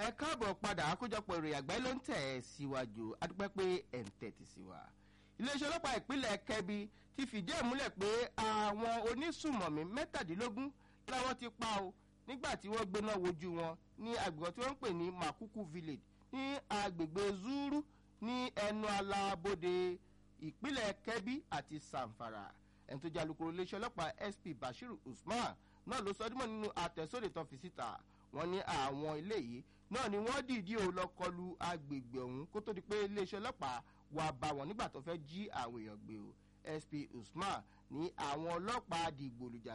ẹ káàbọ̀ padà àkójọpọ̀ ìròyìn àgbáyé ló ń tẹ̀ ẹ́ síwájú adúpẹ́ pé ẹ̀ ń tẹ̀tì sí wa. iléeṣẹ́ ọlọ́pàá ìpínlẹ̀ kẹbi ti fìdí ẹ̀ múlẹ̀ pé àwọn onísùmọ̀mí mẹ́tàdínlógún làwọn ti pa o nígbà tí wọ́n gbéná wojú wọn ní agbègbè tí wọ́n ń pè ní makuku village ní agbègbè zuru ní ẹnu alábòde ìpínlẹ̀ kẹbi àti samfara ẹni tó jẹ́ alukoro iléeṣẹ́ ọlọ́pàá sp bashiru usman náà ló sọ dímọ̀ nínú àtẹ̀sóde tó fi síta wọ́n ní àwọn ilé yìí náà ni wọ́n dìídí ò lọ kọlu agbègbè ọ̀hún kó tó di pé iléeṣẹ́ ọlọ́pàá wà bá wọn nígbà tó fẹ́ jí àwọn èèyàn gbé o sp usman ní àwọn ọlọ́pàá dìgbòlùjà